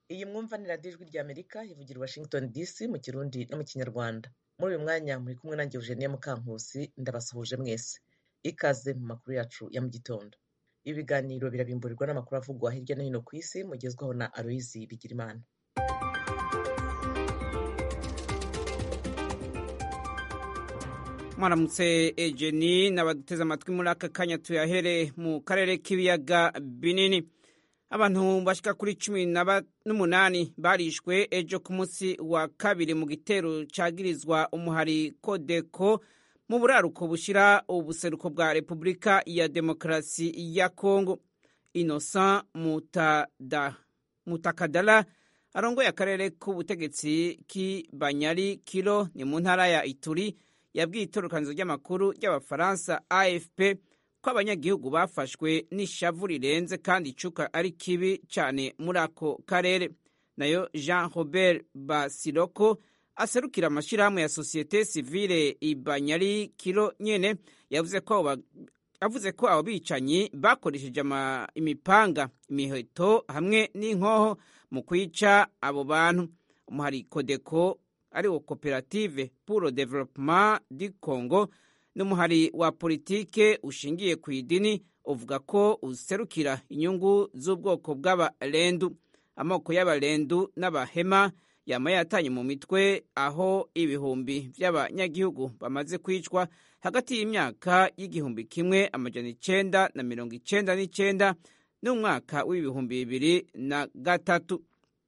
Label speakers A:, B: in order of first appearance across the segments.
A: iyi mwumva ni radiyo ijwi rya amerika ivugira i washington dc mu kirundi no mu kinyarwanda muri uyu mwanya muri kumwe nanjye eugenia mukankusi ndabasuhuje mwese ikaze mu makuru yacu ya mu gitondo ibi biganiro birabimburirwa n'amakuru avugwa hirya no hino ku isi mugezwaho na aloyizi bigirimana
B: mwaramutse ejeni n'abaduteze amatwi muri aka kanya tuyahere mu karere k'ibiyaga binini abantu bashika kuri cumi n'umunani barishwe ejo ku munsi wa kabiri mu gitero cagirizwa umuhari kodeko mu buraruko bushira ubuseruko bwa repubulika ya demokarasi ya kongo innocent mutada mutakadala arongoye akarere k'ubutegetsi k'ibanyari kilo ni mu ntara ya ituri yabwiye itorokanizo ry'amakuru ry'abafaransa afp ko abanyagihugu bafashwe n'ishavu rirenze kandi icuka ari kibi cyane muri ako karere nayo jean robert basiroko aserukira amashyirahamwe ya sosiyete sivile ibanyari kilo nyene yavuze ko yavuze ko abo bicanyi bakoresheje imipanga imiheto hamwe n'inkoho mu kwica abo bantu umuhari kodeko ariwo koperative pour le développement du congo n'umuhari wa politike ushingiye ku idini uvuga ko userukira inyungu z'ubwoko bw'abarendu amoko y'abarendu n'abahema yama yatanye mu mitwe aho ibihumbi by'abanyagihugu bamaze kwicwa hagati y'imyaka y'igihumbi kimwe amajana icenda na mirongo icenda n'icenda n'umwaka w'ibihumbi bibiri na gatatu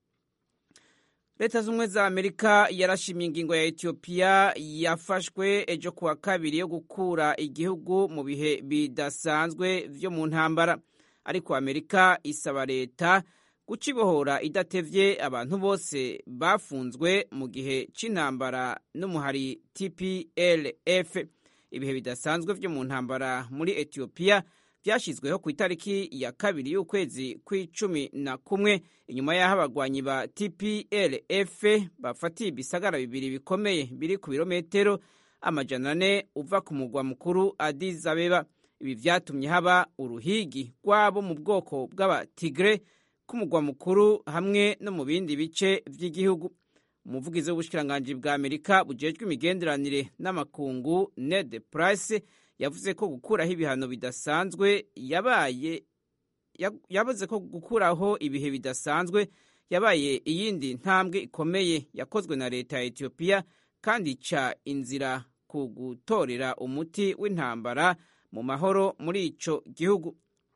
B: leta z'ubumwe za amerika yarashimye ingingo ya etiyopiya yafashwe ejo kuwa kabiri yo gukura igihugu mu bihe bidasanzwe vyo mu ntambara ariko amerika isaba leta gucibohora idatevye abantu bose bafunzwe mu gihe c'intambara n'umuhari tplf ibihe bidasanzwe vyo mu ntambara muri etiyopiya byashyizweho ku itariki ya kabiri y'ukwezi kw'icumi na kumwe inyuma y'aho abagwanyi ba tplf bafatiye ibisagara bibiri bikomeye biri ku birometero amajana ane uva ku mugwa mukuru Addis Abeba ibi vyatumye haba uruhigi rwabo mu bwoko bw'abatigre k'umugwa mukuru hamwe no mu bindi bice vy'igihugu umuvugizi w'ubushikiranganji bwa amerika bujejwe imigenderanire n'amakungu ned price yavuze ko gukuraho ibihano bidasanzwe yabaye yavuze ko gukuraho ibihe bidasanzwe yabaye iyindi ntambwe ikomeye yakozwe na leta ya etiyopiya kandi ica inzira ku gutorera umuti w'intambara mu mahoro muri ico gihugu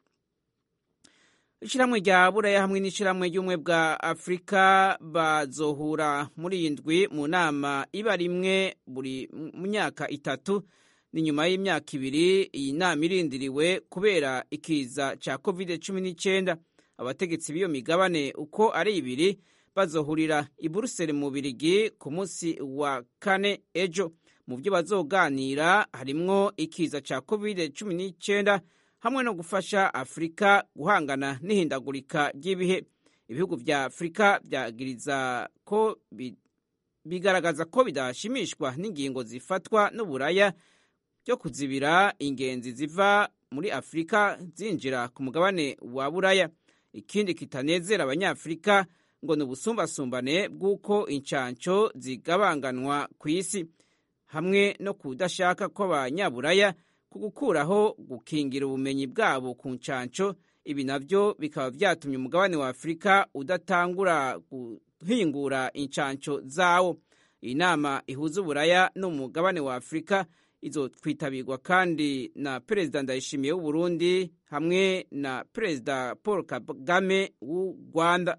B: ishyirahamwe rya buraya hamwe n'ishyirahamwe ry'ubumwe bwa afurika bazohura muri iyi ndwi mu nama iba rimwe buri myaka itatu ni nyuma y'imyaka ibiri iyi nama irindiriwe kubera ikiza cya covid cumi n'icyenda abategetsi b'iyo migabane uko ari ibiri bazohurira i buruseli mu birigi ku munsi wa kane ejo mu byo bazoganira harimwo ikiza cya covid cumi n'icyenda hamwe no gufasha afurika guhangana n'ihindagurika ry'ibihe ibihugu vya afurika byagiriza ko bigaragaza ko bidashimishwa n'ingingo zifatwa n'uburaya byo kuzibira ingenzi ziva muri afurika zinjira ku mugabane wa buraya ikindi kitanezera abanyafurika ngo ni ubusumbasumbane bw'uko incanco zigabanganwa ku isi hamwe no kudashaka kw'abanyaburaya ku gukuraho gukingira ubumenyi bwabo ku ncanco ibi navyo bikaba vyatumye umugabane wa afurika udatangura guhingura incanco zawo iyi nama ihuza uburaya n'umugabane wa afurika izokwitabirwa kandi na perezida ndayishimiye w'uburundi hamwe na perezida paul kagame w'u rwanda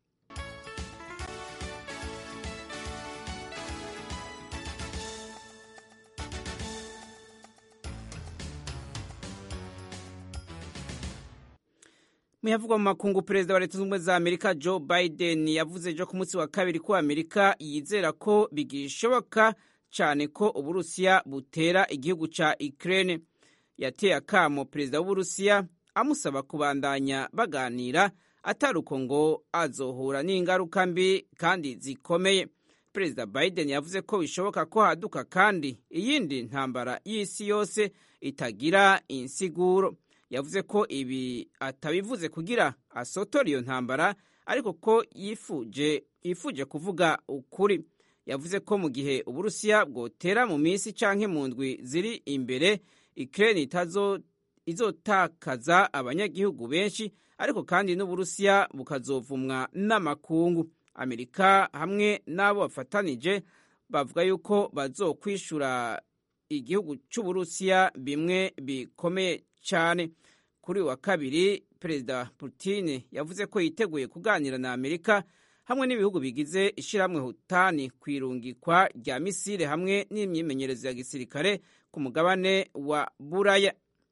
B: muyavugwa mu makungu perezida wa leta z'ubumwe za amerika joe biden yavuze ejo ku munsi wa kabiri ko amerika yizera ko bigishoboka cyane ko uburusiya butera igihugu cya ukraine yateye akamo perezida w'uburusiya amusaba kubandanya baganira atari uko ngo azohura n'ingaruka mbi kandi zikomeye perezida biden yavuze ko bishoboka ko haduka kandi iyindi ntambara y'isi yose itagira insiguro yavuze ko ibi atabivuze kugira asotore iyo ntambara ariko ko yifuje yifuje kuvuga ukuri yavuze ko mu gihe uburusiya bwotera mu minsi canke mu ndwi ziri imbere ukraine itazo izotakaza abanyagihugu benshi ariko kandi n'uburusiya bukazovumwa n'amakungu amerika hamwe n'abo bafatanije bavuga yuko bazokwishura igihugu cy'uburusiya bimwe bikomeye cyane kuri wa kabiri perezida putin yavuze ko yiteguye kuganira na amerika hamwe n'ibihugu bigize ishyirahamwe hutani ku irungikwa rya misile hamwe n'imyimenyerezo ya gisirikare ku mugabane wa buraya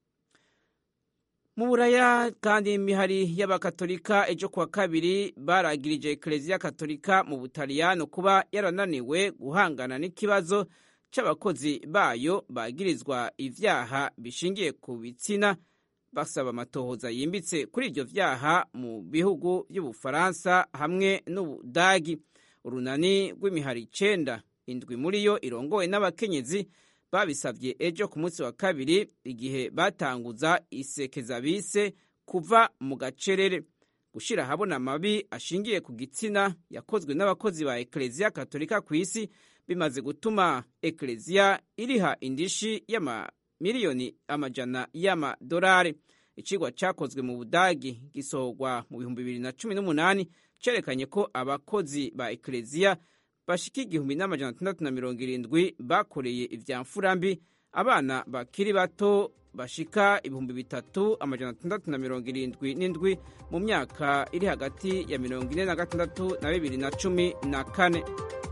B: mu buraya kandi imihari y'abakatolika ejo kuwa kabiri baragirije ekereziya katolika mu butaliyano kuba yarananiwe guhangana n'ikibazo cy'abakozi bayo bagirizwa ivyaha bishingiye ku bitsina basaba amatohoza yimbitse kuri ibyo vyaha mu bihugu by'ubufaransa hamwe n'ubudagi urunani rw'imihari icenda indwi muri yo irongowe n'abakenyezi babisabye ejo ku munsi wa kabiri igihe batanguza isekeza bise kuva mu gacerere gushyira ahabona amabi ashingiye ku gitsina yakozwe n'abakozi ba ekereziya katolika ku isi bimaze gutuma ekereziya iriha indishi y'amamiliyoni amajana y'amadolari ikigwa cyakozwe mu budagi gisohorwa mu bihumbi bibiri na cumi n'umunani cyerekanye ko abakozi ba ekereziya bashika igihumbi n'amajana atandatu na mirongo irindwi bakoreye ivya mfurambi abana bakiri bato bashika ibihumbi bitatu amajana atandatu na mirongo irindwi n'indwi mu myaka iri hagati ya mirongo ine na gatandatu na bibiri na cumi na kane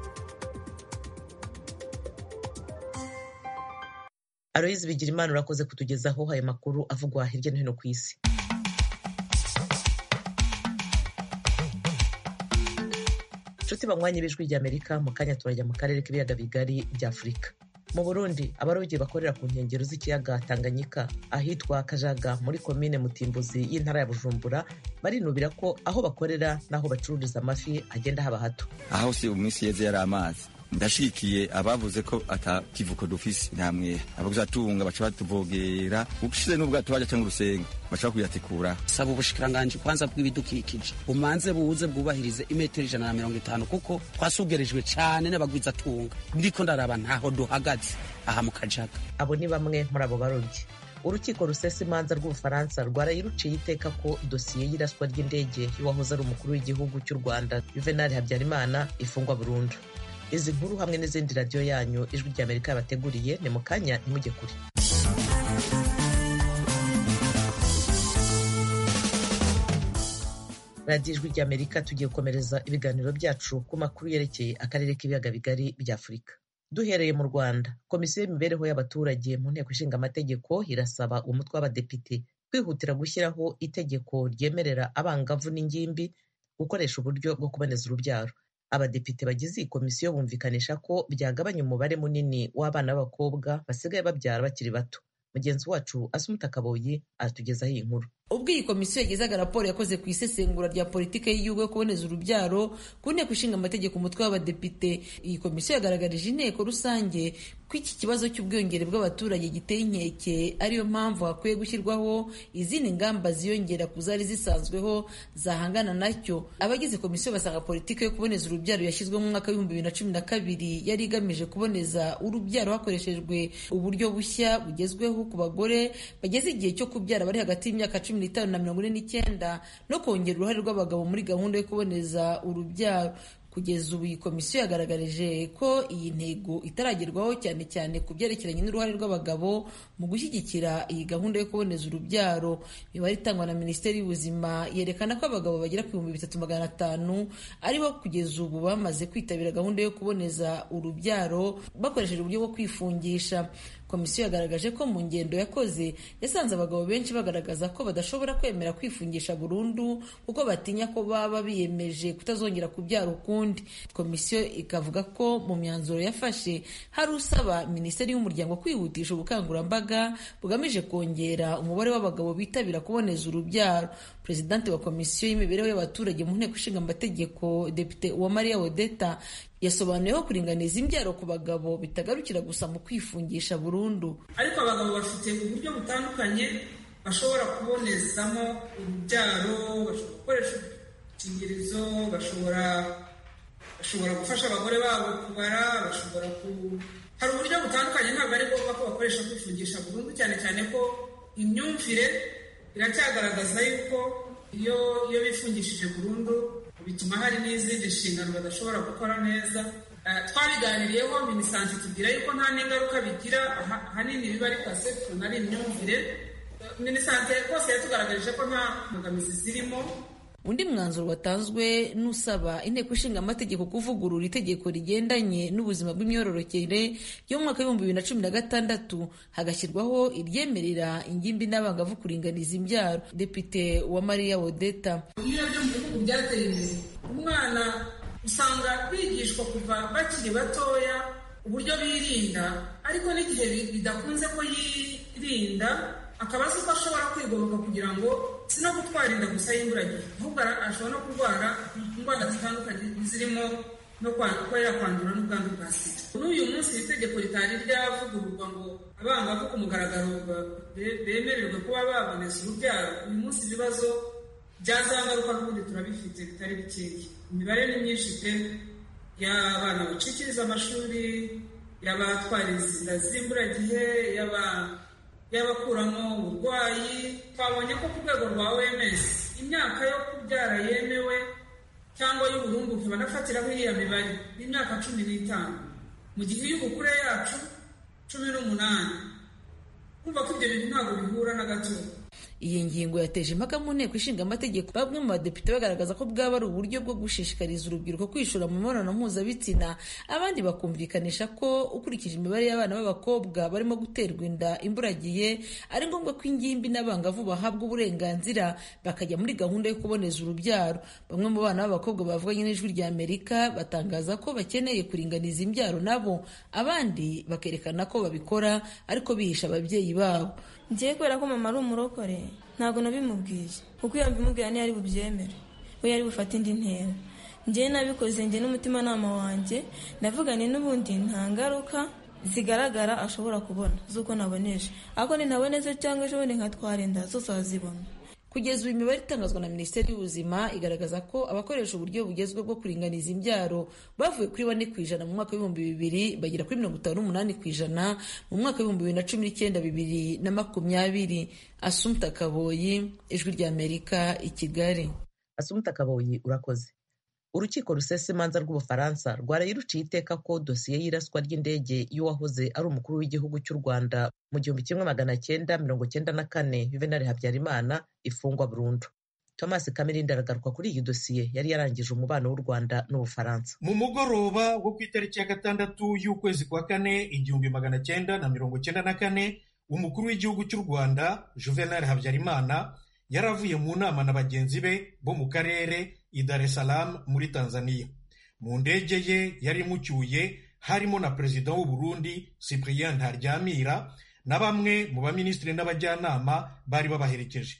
A: aloyizi bigira imana urakoze kutugezaho ayo makuru avugwa hirya no hino ku isi inshuti banywanyi b'ijwi ry'amerika mu kanya turajya mu karere k'ibiyaga bigari bya afurika mu burundi abarobyi bakorera ku nkengero z'ikiyaga tanganyika ahitwa kajaga muri komine mutimbuzi y'intara ya bujumbura barinubira ko aho bakorera n'aho bacururiza amafi hagenda haba hato
C: aho si umunsi yeze yari amazi ndashikiye abavuze ko ata kivuko dufise namwe abaguzatunga baca batuvogera ushize n'ubwato baja canke urusenga baca bakuyatikura
D: saba ubushikiranganji kwanza bw'ibidukikije bumanze buze bwubahirize imetero ijana na mirongo itanu kuko twasugerijwe cane n'abagwizatunga ndiko ndaraba ntaho duhagaze aha mu kajaga
A: abo ni bamwe muri abo barobyi urukiko rusesa imanza rw'ubufaransa rwarayiruciye iteka ko dosiye y'iraswa ry'indege y'uwahoze ari umukuru w'igihugu cy'u rwanda juvenali habyarimana ifungwa burundu izi nkuru hamwe n'izindi radiyo yanyu ijwi ry'amerika yabateguriye ni mu kanya ntimujye kure radiyo ijwi ry'amerika tugiye gukomereza ibiganiro byacu ku makuru yerekeye akarere k'ibiyaga bigari bya afurika duhereye mu rwanda komisiyo y'imibereho y'abaturage mu nteko ishinga amategeko irasaba umutwe w'abadepite kwihutira gushyiraho itegeko ryemerera abangavu n'ingimbi gukoresha uburyo bwo kuboneza urubyaro abadepite bagize iyi komisiyo bumvikanisha ko byagabanya umubare munini w'abana b'abakobwa basigaye babyara bakiri bato mugenzi wacu asumuta kaboyi aratugezaho iyi nkuru
E: ubwo iyi komisiyo yagezaga raporo yakoze ku isesengura rya politiki y'igihugu yo kuboneza urubyaro ku nteko ishinga amategeko umutwe w'abadepite iyi komisiyo yagaragarije inteko rusange ko iki kibazo cy'ubwiyongere bw'abaturage giteye inkeke ariyo mpamvu hakwiye gushyirwaho izindi ngamba ziyongera ku zari zisanzweho zahangana nacyo abagize komisiyo basanga politiki yo kuboneza urubyaro yashyizweho mu mwaka w'ibihumbi bibiri na cumi na kabiri yari igamije kuboneza urubyaro hakoreshejwe uburyo bushya bugezweho ku bagore bageze igihe cyo kubyara bari hagati y'imyaka cumi n'itanu na mirongo ine n'icyenda no kongera uruhare rw'abagabo muri gahunda yo kuboneza urubyaro kugeza ubu iyi komisiyo yagaragarije ko iyi ntego itaragerwaho cyane cyane ku byerekeranye n'uruhare rw'abagabo mu gushyigikira iyi gahunda yo kuboneza urubyaro imibare itangwa na minisiteri y'ubuzima yerekana ko abagabo bagera ku bihumbi bitatu magana atanu aribo kugeza ubu bamaze kwitabira gahunda yo kuboneza urubyaro bakoresheje uburyo bwo kwifungisha komisiyo yagaragaje ko mu ngendo yakoze yasanze abagabo benshi bagaragaza ko badashobora kwemera kwifungisha burundu kuko batinya ko baba biyemeje kutazongera kubyara ukundi komisiyo ikavuga ko mu myanzuro yafashe hari usaba minisiteri y'umuryango kwihutisha ubukangurambaga bugamije kongera umubare w'abagabo bitabira kuboneza urubyaro perezidante wa komisiyo y'imibereho y'abaturage mu nteko ishinga amategeko depite uwamariya wodeta yasobanuye ko kuringaniza imbyaro ku bagabo bitagarukira gusa mu kwifungisha burundu
F: ariko abagabo bafite uburyo butandukanye bashobora kubonezamo urubyaro bashobora gukoresha udukingirizo bashobora bashobora gufasha abagore babo kubara bashobora ku hari uburyo butandukanye ntabwo ari ngombwa ko bakoresha kwifungisha burundu cyane cyane ko imyumvire iracyagaragaza yuko iyo iyo bifungishije burundu bituma hari n'izindi nshingano badashobora gukora neza twabiganiriyeho minisante tubwira yuko nta n'ingaruka bigira ahanini biba ari perception ari imyumvire minisante rwose yatugaragarije ko nta mbogamizi zirimo
E: undi mwanzuro watanzwe n'usaba inteko ishinga amategeko kuvugurura itegeko rigendanye n'ubuzima bw'imyororokere ryo mu mwaka w'ibihumbi bibiri na cumi na gatandatu hagashyirwaho iryemerera ingimbi n'abangavu kuringaniza imbyaro depite wa mariya wodeta
F: iyo byo mu bihugu byateye imbere umwana usanga bigishwa kuva bakiri batoya uburyo birinda ariko n'igihe bidakunze ko yirinda akaba azi ko ashobora kwigomeka kugira ngo si no gutwara inda gusa y'imburagihe ahubwo ashobora no kurwara indwara zitandukanye zirimo no kuba yakwandura n'ubwandu bwa sida n'uyu munsi iri tegeko ritari ryavugururwa ngo abangavu ku mugaragaro bemererwe kuba baboneza urubyaro uyu munsi ibibazo byazangaruka n'ubundi turabifite bitari bikeya imibare ni myinshi pe y'abana bacikiriza amashuri y'abatwara inda z'imburagihe y'aba y'abakuramo uburwayi twabonye ko ku rwego rwa oms imyaka yo kubyara yemewe cyangwa y'uburumbuke banafatiraho iriya mibare y'imyaka cumi n'itanu mu gihe iy'ubukure yacu cumi n'umunani kumva ko ibyo bintu ntabwo bihura na gato
E: iyi ngingo yateje impaka mu nteko ishinga amategeko bamwe mu badepite bagaragaza ko bwaba ari uburyo bwo gushishikariza urubyiruko kwishora mu mibonano mpuzabitsina abandi bakumvikanisha ko ukurikije imibare y'abana b'abakobwa barimo guterwa inda imburagiye ari ngombwa ko ingimbi n'abangavu bahabwa uburenganzira bakajya muri gahunda yo kuboneza urubyaro bamwe mu bana b'abakobwa bavuganye n'ijwi rya amerika batangaza ko bakeneye kuringaniza imbyaro nabo abandi bakerekana ko babikora ariko bihisha ababyeyi babo
G: ngiye kubera ko mama ari umurokore ntabwo nabimubwiye kuko iyo mbimubwira niyo ari bubyemere we yari bufate indi ntera ngewe nabikoze njye n'umutimanama wanjye navugane n'ubundi nta ngaruka zigaragara ashobora kubona z'uko naboneje ariko nintaboneze cyangwa ejo bundi nkatwara inda zose arazibona
E: kugeza ubu imibare itangazwa na minisiteri y'ubuzima igaragaza ko abakoresha uburyo bugezweho bwo kuringaniza imbyaro bavuye kuri bane ku ijana mu mwaka w'ibihumbi bibiri bagera kuri mirongo itanu n'umunani ku ijana mu mwaka w'ibihumbi bibiri na cumi n'icyenda bibiri na makumyabiri asumta kaboyi ijwi ry'amerika i kigali
A: asumta kaboyi urakoze urukiko rusesa imanza rw'ubufaransa rwaraye ruciye iteka ko dosiye y'iraswa ry'indege y'uwahoze ari umukuru w'igihugu cy'u rwanda mu gihumbi kimwe magana cyenda mirongo cyenda na kane juvenali habyarimana ifungwa burundu thomas kamirindi aragaruka kuri iyi dosiye yari yarangije umubano w'u rwanda n'ubufaransa
H: mu mugoroba wo ku itariki ya gatandatu y'ukwezi kwa kane igihumbi magana cyenda na mirongo cyenda na kane umukuru w'igihugu cy'u rwanda juvenali habyarimana yari avuye mu nama na bagenzi be bo mu karere i Dar es Salaam muri Tanzania mu ndege ye yari imucyuye harimo na perezida w'u Burundi Cyprien Ntaryamira na bamwe mu baminisitiri n'abajyanama bari babaherekeje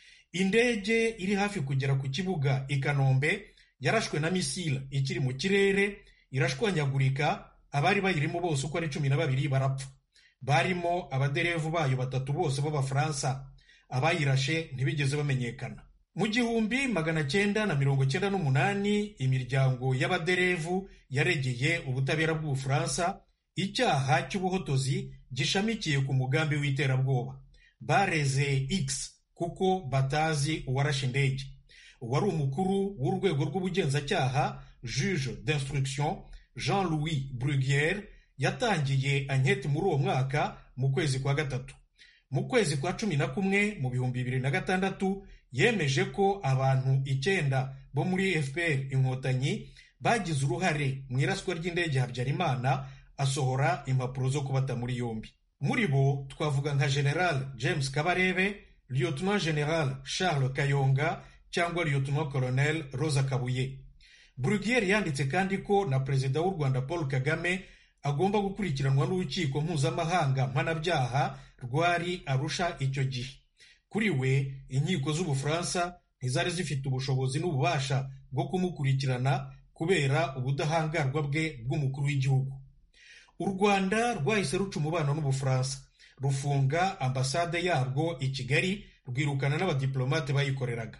H: indege iri hafi kugera ku kibuga i Kanombe yarashwe na misile ikiri mu kirere irashwanyagurika abari bayirimo bose uko ari cumi na babiri barapfa barimo abaderevu bayo batatu bose b'abafaransa abayirashe ntibigeze bamenyekana mu gihumbi magana cyenda na mirongo cyenda n'umunani imiryango y'abaderevu yaregeye ubutabera bw'ubufaransa icyaha cy'ubuhotozi gishamikiye ku mugambi w'iterabwoba bareze x kuko batazi uwarashe indege uwari umukuru w'urwego rw'ubugenzacyaha juge d'instruction jean louis bruguiere yatangiye anketi muri uwo mwaka mu kwezi kwa gatatu mu kwezi kwa cumi na kumwe mu bihumbi bibiri na gatandatu yemeje ko abantu icyenda bo muri fpr inkotanyi bagize uruhare mu iraswa ry'indege habyarimana asohora impapuro zo kubata muri yombi muri bo twavuga nka general james kabarebe lieutenant general charles kayonga cyangwa lieutenant colonel rosa kabuye brugiere yanditse kandi ko na perezida w'u rwanda paul kagame agomba gukurikiranwa n'urukiko mpuzamahanga mpanabyaha rwari arusha icyo gihe kuri we inkiko z'ubufaransa ntizari zifite ubushobozi n'ububasha bwo kumukurikirana kubera ubudahangarwa bwe bw'umukuru w'igihugu u rwanda rwahise ruca umubano n'ubufaransa rufunga ambasade yarwo i kigali rwirukana n'abadiplomate bayikoreraga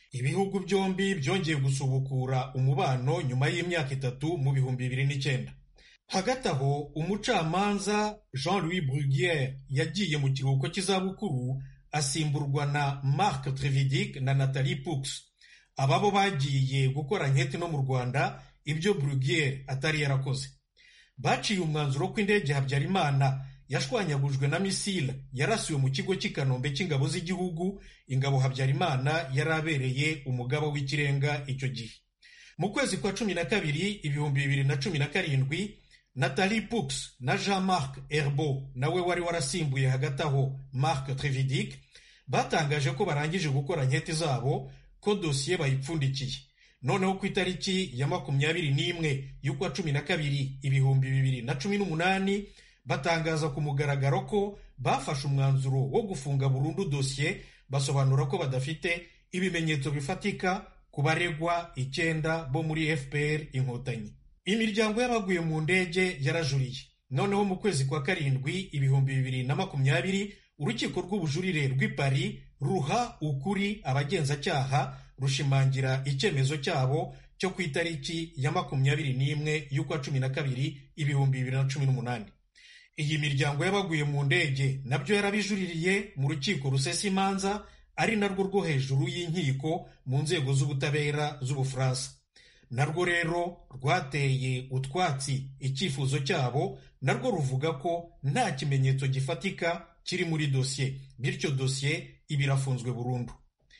H: ibihugu byombi byongeye gusubukura umubano nyuma y'imyaka itatu mu bihumbi bibiri n'icyenda hagati aho umucamanza jean louis bruguiere yagiye mu kiruhuko cy'izabukuru asimburwa na marc trevidic na nathalie pux ababo bagiye gukora nketi no mu rwanda ibyo bruguiere atari yarakoze baciye umwanzuro ko indege habyarimana yashwanyagujwe na misile yarasiwe mu kigo cy'i kanombe cy'ingabo z'igihugu ingabo habyarimana yari abereye umugaba w'ikirenga icyo gihe mu kwezi kwa cumi na kabiri ibihumbi bibiri na cumi na karindwi nathalie pux na jean marc herbo nawe wari warasimbuye hagati aho marc trevidic batangaje ko barangije gukora nketi zabo ko dosiye bayipfundikiye noneho ku itariki ya makumyabiri n'imwe y'ukwa cumi na kabiri ibihumbi bibiri na cumi n'umunani batangaza ku mugaragaro ko bafashe umwanzuro wo gufunga burundu dosiye basobanura ko badafite ibimenyetso bifatika ku baregwa icyenda bo muri fpr inkotanyi imiryango y'abaguye mu ndege yarajuriye noneho mu kwezi kwa karindwi ibihumbi bibiri na makumyabiri urukiko rw'ubujurire rw'i Paris ruha ukuri abagenzacyaha rushimangira icyemezo cyabo cyo ku itariki ya makumyabiri n'imwe y'ukwa cumi na kabiri ibihumbi bibiri na cumi n'umunani iyi miryango y'abaguye mu ndege nabyo yarabijuririye mu rukiko rusesa imanza ari narwo rwo hejuru y'inkiko mu nzego z'ubutabera z'ubufaransa narwo rero rwateye utwatsi icyifuzo cyabo narwo ruvuga ko nta kimenyetso gifatika kiri muri dosiye bityo dosiye iba irafunzwe burundu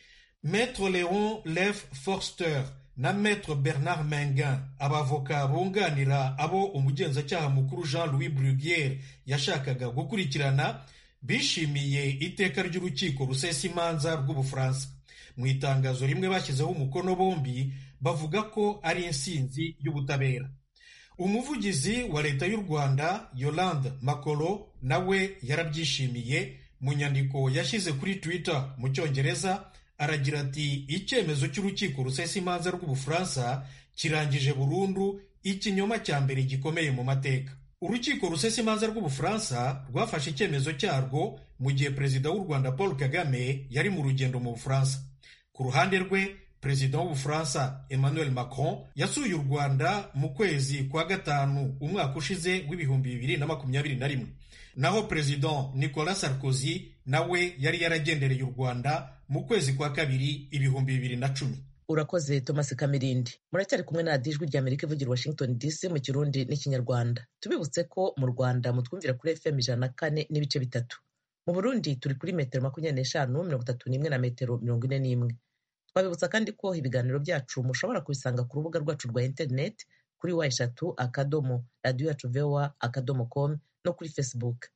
H: Maître Léon Lev Forster na Maître Bernard Mengan abavoka bunganira abo umugenzacyaha mukuru Jean Louis Bruguiere yashakaga gukurikirana bishimiye iteka ry'urukiko rusesa imanza rw'ubufaransa mu itangazo rimwe bashyizeho umukono bombi bavuga ko ari insinzi y'ubutabera umuvugizi wa leta y'u rwanda yolande makolo nawe yarabyishimiye mu nyandiko yashyize kuri twitter mu cyongereza aragira ati icyemezo cy'urukiko rusesa imanza rw'ubufaransa kirangije burundu ikinyoma cya mbere gikomeye mu mateka urukiko rusesa imanza rw'ubufaransa rwafashe icyemezo cyarwo mu gihe perezida w'u rwanda paul kagame yari mu rugendo mu bufaransa ku ruhande rwe perezida w'ubufaransa emmanuel macron yasuye u rwanda mu kwezi kwa gatanu umwaka ushize w'ibihumbi bibiri na makumyabiri na rimwe naho perezida nicolas sarkozy nawe yari yaragendereye u rwanda mu kwezi kwa kabiri ibihumbi bibiri na cumi
A: urakoze thomas kamirindi muracyari kumwe na radiyo ijwi rya amerika ivugira washington dc mu kirundi n'ikinyarwanda tubibutse ko mu rwanda mutwumvira kuri fm ijana na kane n'ibice bitatu mu burundi turi kuri metero makumyabiri n'eshanu mirongo itatu n'imwe na metero mirongo ine n'imwe twabibutsa kandi ko ibiganiro byacu mushobora kubisanga ku rubuga rwacu rwa interineti kuri wa eshatu akadomo radiyo yacu vowa akadomo komu no kuri facebook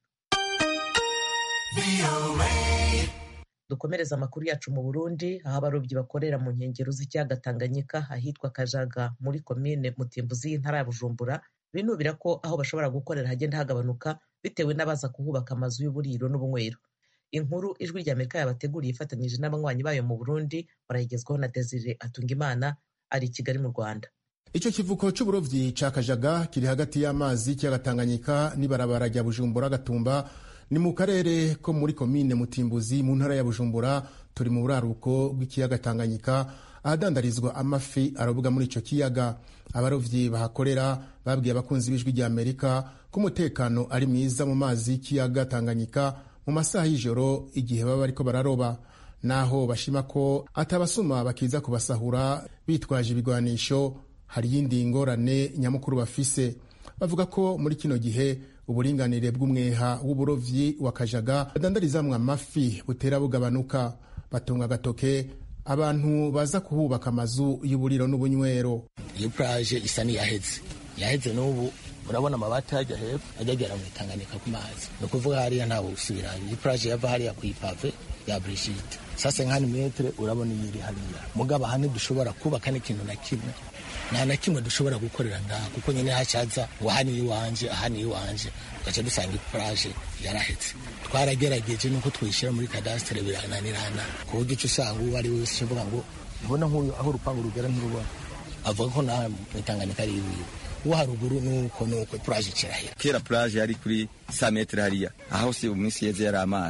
A: dukomereza amakuru yacu mu burundi aho abarobyi bakorera mu nkengero z'ikiyaga tanganyika ahitwa kajaga muri komine mutimbuzi y'intara ya bujumbura binubira ko aho bashobora gukorera hagenda hagabanuka bitewe n'abaza kuhubaka amazu y'uburiro n'ubunywero inkuru ijwi rya amerika yabateguriye ifatanyije n'abanywanyi bayo mu burundi barayigezwaho na desire atungimana ari i kigali mu rwanda
I: icyo kivuko cy'uburobyi cya kajaga kiri hagati y'amazi kiyaga tanganyika n'ibarabara rya bujumbura gatumba ni mu karere ko muri komine mutimbuzi mu ntara ya bujumbura turi mu buraruko bw'ikiyaga tanganyika ahadandarizwa amafi arobwa muri icyo kiyaga abarobyi bahakorera babwiye abakunzi b'ijwi rya amerika ko umutekano ari mwiza mu mazi y'ikiyaga tanganyika mu masaha y'ijoro igihe baba bariko bararoba naho bashima ko atabasuma bakiza kubasahura bitwaje ibigwanisho hari iyindi ngorane nyamukuru bafise bavuga ko muri kino gihe uburinganire bw'umweha w'uburovyi wa kajaga badandarizamwo amafi butera bugabanuka batunga agatoke abantu baza kuhubaka amazu y'uburiro n'ubunywero
J: iyo puraje isa n'iyaheze yaheze n'ubu urabona amabati hajya hepfo ajya agera mu itanganika ku mazi ni ukuvuga hariya ntawe usubirayo iyi puraje yava hariya ku ipave ya burishite sasa nk'ani metere urabona iyi iri hariya mugabo aha ntidushobora kubaka n'ikintu na kimwe nta na kimwe dushobora gukorera ngaha kuko nyine hacaza ngo aha ni iwanje aha ni iwanje tugaca dusanga ipuraje yarahetse twaragerageje nuko twishyira muri kadasitere birananirana ku buryo uca usanga uwo ari we wese uvuga ngo ubona nk'uyu aho urupangu rugera ntirubona avuga ko nta mu itanganika ari iwiwe uwo haruguru nuko nuko puraje kirahera
C: kera puraje yari kuri sa metere hariya aho se mu minsi yeze yari amazi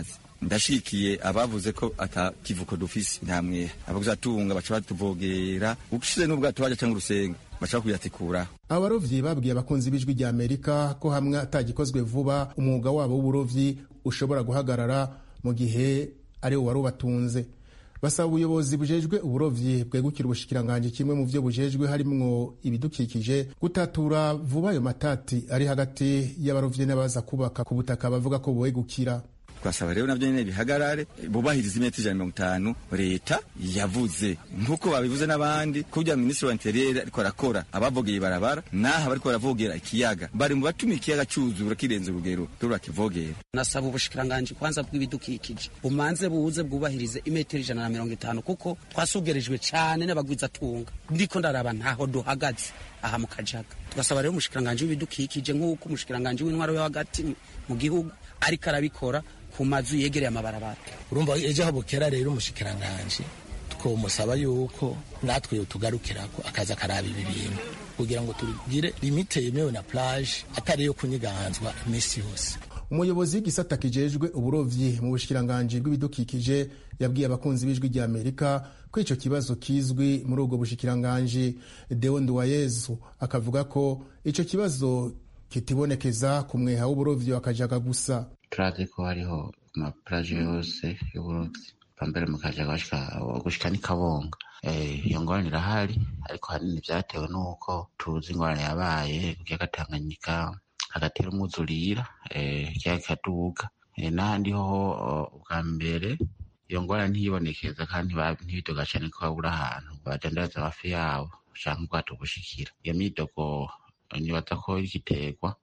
C: ndashikiye abavuze ko ata kivuko dufise ntamwe abaguzatunga baca batuvogera ushize n'ubwato baja canke urusenga baca bakuyatikuraho
I: abarovyi babwiye abakunzi b'ijwi rya amerika ko hamwe atagikozwe vuba umwuga wabo w'uburovyi ushobora guhagarara mu gihe ari wo wari ubatunze basaba ubuyobozi bujejwe uburovyi bwegukira ubushikiranganji kimwe mu vyo bujejwe harimwo ibidukikije gutatura vuba ayo matati ari hagati y'abarovyi n'abaza kubaka ku butaka bavuga ko bwegukira
C: twasaba rero navyo nyene bihagarare bubahiriza imetero ijana mirongo itanu leta yavuze nk'uko babivuze n'abandi kurya minisitiri wa interiyeri ariko arakora abavogeye barabara n'aha bariko baravogera ikiyaga bari mu batuma ikiyaga cuzura kirenze urugero turakivogera
D: nasaba ubushikiranganji kwanza bw'ibidukikije bumanze buze bwubahirize imetero ijana na mirongo itanu kuko twasugerijwe cane n'abagwizatunga ndiko ndaraba ntaho duhagaze aha mu kajaga tugasaba rero umushikiranganji w'ibidukikije nk'uko umushikiranganji w'intwaro yo hagati mu gihugu ariko arabikora ku mazu yegereye amabarabara
J: urumva ejo habukera rero umushikiranganji twomusaba yuko natwe yotugarukirako akaza akaraba ibi bintu kugira ngo tugire limite yemewe na plage atari yo kunyiganzwa iminsi yose
I: umuyobozi w'igisata kijejwe uburovyi mu bushikiranganji bw'ibidukikije yabwiye abakunzi b'ijwi rya amerika ko ico kibazo kizwi muri ubwo bushikiranganji deo nduwayezu akavuga ko ico kibazo kitibonekeza ku mweha w'uburovyi wakajaga gusa
K: turazi ko hariho amaplaje yose y'uburovyi pambere mu kajaga gushika ni kabonga iyo ngorane irahari ariko hanini vyatewe n'uko tuzi ingorane yabaye ku kiyaga tanganyika hagatera umwuzurira ikiyaga kikaduga n'ahandi hoho ubwa mbere iyo ngorane ntiyibonekeza kandi ntibidoga cane ko babura ahantu badandaraza amafi yabo canke ubwato bushikira iyo myidogo nibaza ko irikiterwa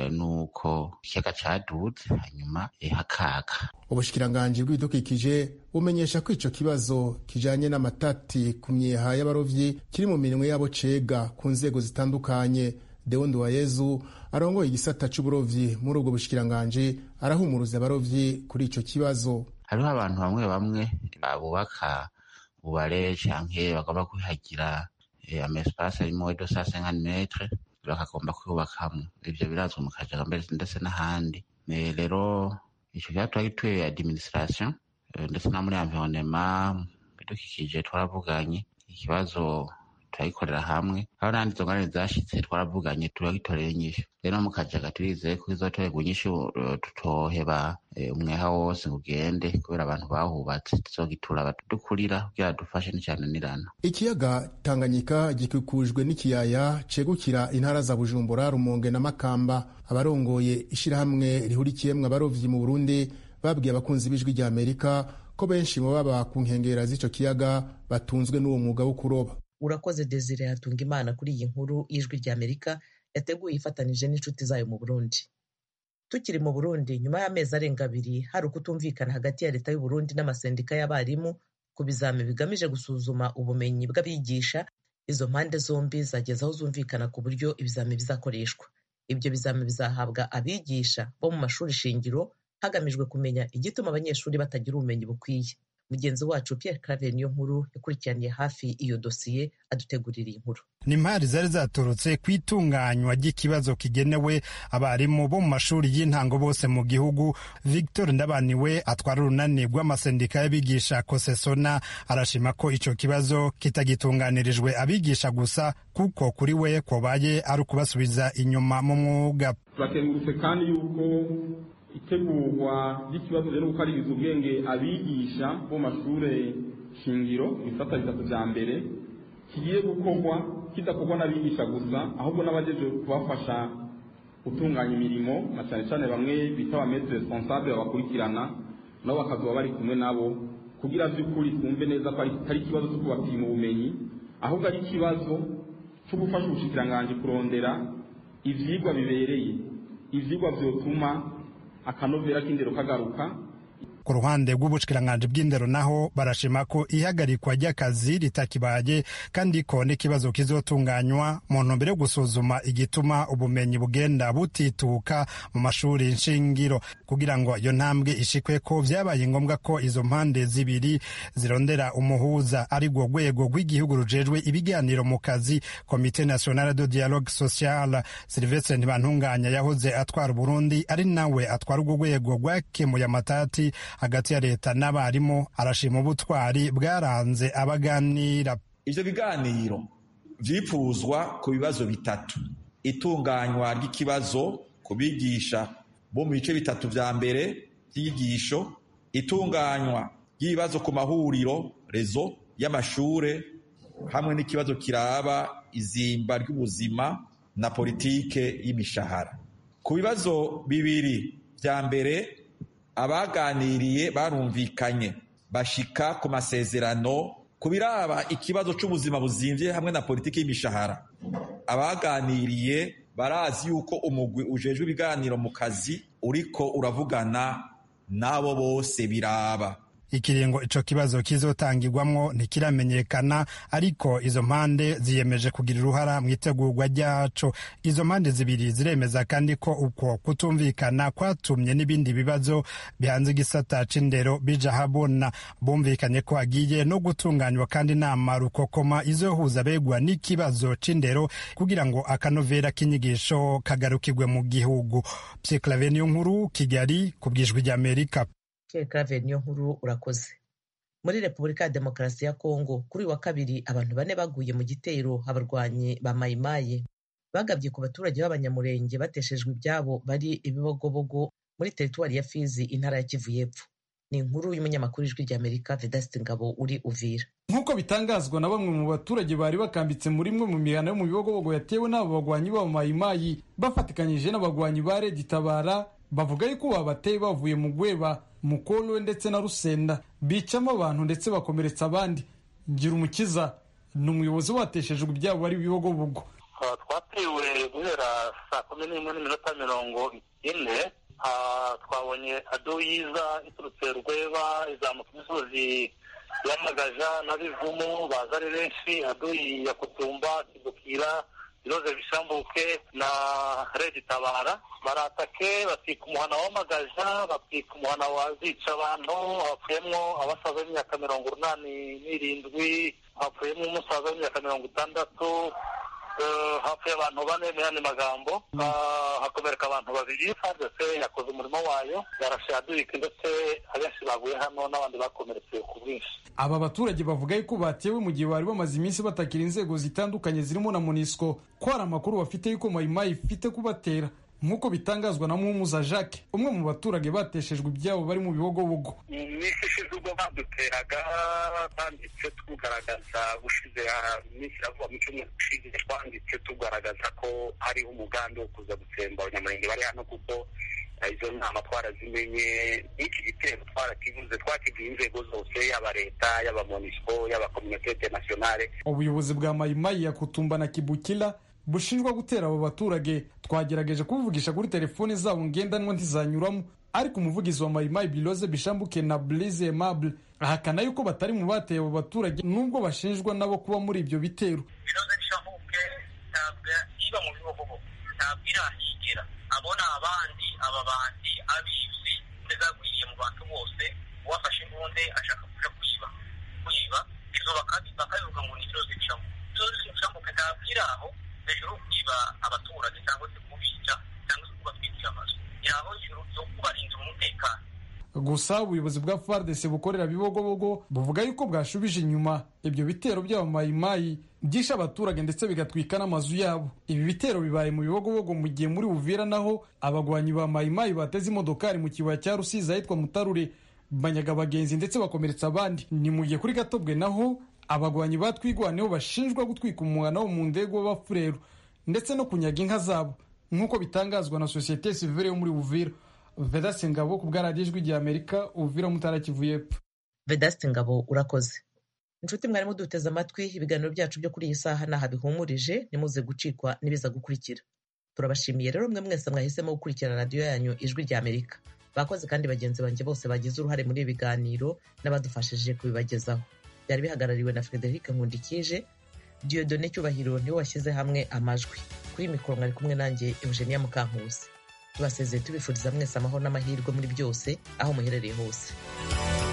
K: nuko ikiyaga caduze hanyuma hakaga
I: ubushikiranganji bw'ibidukikije bumenyesha ko ico kibazo kijanye n'amatati ku myeha y'abarovyi kiri mu minwe yabo cega ku nzego zitandukanye deo nduwayezu arongoye igisata c'uburovyi muri ubwo bushikiranganji arahumuruza abarovyi kuri ico kibazo
K: hariho abantu bamwe bamwe bubaka ubare canke bagomba kwihagira amespace arimo edo sa cinquante metre bakagomba kwubakamwo ivyo birazwi mu kajaga mbere ndetse n'ahandi rero ico kiba gituye administration ndetse no muri environnement bidukikije twaravuganye ikibazo turagikorera hamwe aho n'andi izo ngorane zashitse twaravuganye turagitorera inyishu rero mu kajaga turizeye ko izotorerwa inyishu tutoheba umweha wose ngo ugende kubera abantu bahubatse tuzogitura abadukurira kugira dufashe n'icananirana
I: ikiyaga tanganyika gikikujwe n'ikiyaya cegukira intara za bujumbura rumonge na makamba abarongoye ishirahamwe rihurikiyemwo abarovyi mu burundi babwiye abakunzi b'ijwi rya amerika ko benshi mu baba ku nkengera z'ico kiyaga batunzwe n'uwo mwuga wo kuroba
A: urakoze desire hatunga imana kuri iyi nkuru y'ijwi rya amerika yateguye ifatanije n'inshuti zayo mu burundi tukiri mu burundi nyuma y'amezi arenga abiri hari ukutumvikana hagati ya leta y'uburundi n'amasendika y'abarimu ku bizami bigamije gusuzuma ubumenyi bw'abigisha izo mpande zombi zageze aho zumvikana ku buryo ibizami bizakoreshwa ibyo bizami bizahabwa abigisha bo mu mashuri shingiro hagamijwe kumenya igituma abanyeshuri batagira ubumenyi bukwiye mugenzi wacu Pierre Claver niyo nkuru yakurikiraniye hafi iyo dosiye adutegurira iyi nkuru
L: ni impari zari zaturutse ku itunganywa ry'ikibazo kigenewe abarimu bo mu mashuri y'intango bose mu gihugu victor ndabaniwe atwara urunani rw'amasendika y'abigisha kosesona arashima ko icyo kibazo kitagitunganirijwe abigisha gusa kuko kuri we kobaye ari ukubasubiza inyuma mu mwuga
M: turakengurutse kandi yuko itegurwa ry'ikibazo rero gukaririza ubwenge abigisha bo mashuri shingiro ibifata bitatu vya mbere kigiye gukorwa kidakorwa n'abigisha gusa ahubwo n'abajeje kubafasha gutunganya imirimo na cyane cyane bamwe bita abametre responsable babakurikirana nabo bakazoba bari kumwe nabo kugira vy'ukuri twumve neza ko atari ikibazo cyo kubapima ubumenyi ahubwo ari ikibazo cyo gufasha ubushikiranganji kurondera ivyigwa bibereye ivyigwa vyotuma akanovera k'indero kagaruka
L: ku ruhande rw'ubushikiranganje bw'indero naho barashima ko ihagarikwa ry'akazi ritakibaye kandi ko n'ikibazo kizotunganywa mu ntumbero yo gusuzuma igituma ubumenyi bugenda butituka mu mashuri nshingiro kugira ngo iyo ntambwe ishikwe ko vyabaye ngombwa ko izo mpande zibiri zirondera umuhuza ari rwo rwego rw'igihugu rujejwe ibiganiro mu kazi komite nationale de dialogue social silvestre ntibantunganya yahoze atwara uburundi ari nawe atwara urwo rwego rwakemuye amatati hagati ya leta n'abarimu arashima ubutwari bwaranze abaganira
N: ivyo biganiro vyipfuzwa ku bibazo bitatu itunganywa ry'ikibazo ku bigisha bo mu bice bitatu vya mbere vy'inyigisho itunganywa ry'ibibazo ku mahuriro rezo y'amashure hamwe n'ikibazo kiraba izimba ry'ubuzima na politike y'imishahara ku bibazo bibiri vya mbere abaganiriye barumvikanye bashika ku masezerano ku biraba ikibazo c'ubuzima buzimvye hamwe na politiki y'imishahara abaganiriye barazi yuko umugwi ujejwe ibiganiro mu kazi uriko uravugana n'abo bose biraba
L: ikiringo ico kibazo kizotangirwamwo ntikiramenyekana ariko izo mpande ziyemeje kugira uruhara mu itegurwa ryaco izo mpande zibiri ziremeza kandi ko uko kutumvikana kwatumye n'ibindi bibazo bihanze igisata c'indero bija habona bumvikanye ko hagiye no gutunganywa kandi inama rukokoma izohuza begwa n'ikibazo c'indero kugira ngo akanovera k'inyigisho kagarukirwe mu gihugu pyeklave niyo nkuru kigali ku bwijwi ry'amerika
A: Clave niyo nkuru urakoze muri repubulika ya demokarasi ya kongo kuri uyu wa kabiri abantu bane baguye mu gitero abarwanyi ba mayimayi bagabye ku baturage b'abanyamurenge bateshejwe ibyabo bari ibibogobogo muri teritwari ya fizi intara ya kivu y'epfo ni inkuru y'umunyamakuru ijwi ry'amerika vedasite ngabo uri uvira
O: nk'uko bitangazwa na bamwe mu baturage bari bakambitse muri imwe mu mihana yo mu bibogobogo yatewe n'abo bagwanyi b'abamayimayi bafatikanyije n'abagwanyi ba redi tabara bavuga yuko babateye bavuye mu gweba mukolwe ndetse na rusenda bicamo abantu ndetse bakomeretsa abandi ngira umukiza ni umuyobozi wateshejwe ibyabo bari ibibogobogo
P: twatewe guhera saa kumi n'imwe n'iminota mirongo ine twabonye ado yiza iturutse rweba izamuka imisozi yamagaja n'abivumu baza ari benshi ado ya kutumba kidukira iroze bishambuke na redi tabara baratake batwika umuhana w'amagaja batwika umuhana wazica abantu hapfuyemo abasaza b'imyaka mirongo urunani n'irindwi hapfuyemo umusaza w'imyaka mirongo itandatu hapfuye abantu bane mu yandi magambo hakomereka abantu babiri fadese yakoze umurimo wayo yarashe yadurika ndetse abenshi baguye hano n'abandi bakomeretse ku bwinshi
O: aba baturage bavuga yuko batewe mu gihe bari bamaze iminsi batakira inzego zitandukanye zirimo na monisco ko hari amakuru bafite yuko mayimayi ifite kubatera nk'uko bitangazwa na muhumuza jacques umwe mu baturage bateshejwe ibyabo bari mu bibogobogo
P: iminsi ishize ubwo baduteraga banditse tugaragaza gushize iminsi iravuga mu cyumweru gishize twanditse tugaragaza ko hariho umugambi wo kuza gutsemba abanyamurenge bari hano kuko izo nama twarazimenye n'iki gitero twarakivuze twakibwiye inzego zose yaba leta yaba monisco yaba kominote internationale
O: ubuyobozi bwa mayimayi ya kutumba na kibukira bushinjwa gutera abo baturage twagerageje kubuvugisha kuri telefoni zabo ngendanwa ntizanyuramo ariko umuvugizi wa mayimayi biloze bishambuke na blize aimable ahakana yuko batari mu bateye abo baturage nubwo bashinjwa nabo kuba muri ibyo bitero
Q: biloze bishambuke ntabwo iba mu bihugu ntabwo irahigera abona abandi aba bandi abizi zagwiriye mu bantu bose uwafashe imbunde ashaka kuja kwiba kwiba izo bakabivuga ngo ni biloze bishambuke biloze bishambuke ntabwo iri aho hejuru kwiba abaturage cyangwa se kubica cyangwa se kubatwikira amazu yaho yo kubarindira umutekano
O: gusa ubuyobozi bwa fardc bukorera bibogobogo buvuga yuko bwashubije inyuma ibyo bitero by'abamayimayi byishe abaturage ndetse bigatwika n'amazu yabo ibi bitero bibaye mu bibogobogo mu gihe muri uvira naho abagwanyi ba mayimayi bateze imodokari mu kibaya cya rusizi ahitwa mutarure banyaga abagenzi ndetse bakomeretsa abandi ni mu gihe kuri gatobwe naho abagwanyi batwigwaneho bashinjwa gutwika umwana wo mu ndego w'abafureru ndetse no kunyaga inka zabo nk'uko bitangazwa na sosiyete sivire yo muri uvira vedasite ngabo ku bwaradiyo ijwi rya amerika uvira mutara kivu y'epfo
A: vedasite ngabo urakoze inshuti mwarimu duteze amatwi ibiganiro byacu byo kuri iyi saha n'aha bihumurije nimuze gucikwa n'ibiza gukurikira turabashimiye rero mwe mwese mwahisemo gukurikira radiyo yanyu ijwi rya amerika bakoze kandi bagenzi banjye bose bagize uruhare muri ibi biganiro n'abadufashije kubibagezaho byari bihagarariwe na frederic nkundikije diodone cyubahiro niwe washyize hamwe amajwi kuri mikoro mwari kumwe nanjye eugenia mukankusi tubasezeye tubifuriza mwese amahoro n'amahirwe muri byose aho muherereye hose